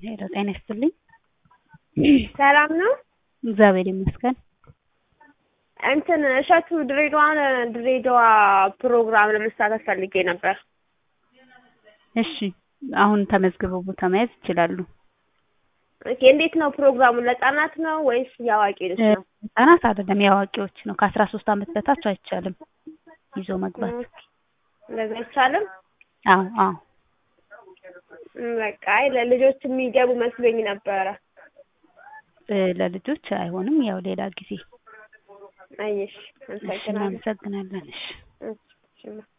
ሄሎ ጤና ይስጥልኝ። ሰላም ነው? እግዚአብሔር ይመስገን። እንትን እሸቱ ድሬዳዋን ድሬዳዋ ፕሮግራም ለመሳተፍ ፈልጌ ነበር። እሺ አሁን ተመዝግበው ቦታ መያዝ ይችላሉ። ኦኬ እንዴት ነው ፕሮግራሙ? ለህጻናት ነው ወይስ የአዋቂዎች ነው? ህጻናት አይደለም የአዋቂዎች ነው። ከአስራ ሶስት አመት በታች አይቻልም ይዞ መግባት። እንደዛ አይቻልም? አዎ አዎ በቃ አይ ለልጆች የሚገቡ መስሎኝ ነበረ። እ ለልጆች አይሆንም። ያው ሌላ ጊዜ አየሽ፣ እሺ አመሰግናለሁ። እናመሰግናለን። እሺ እሺ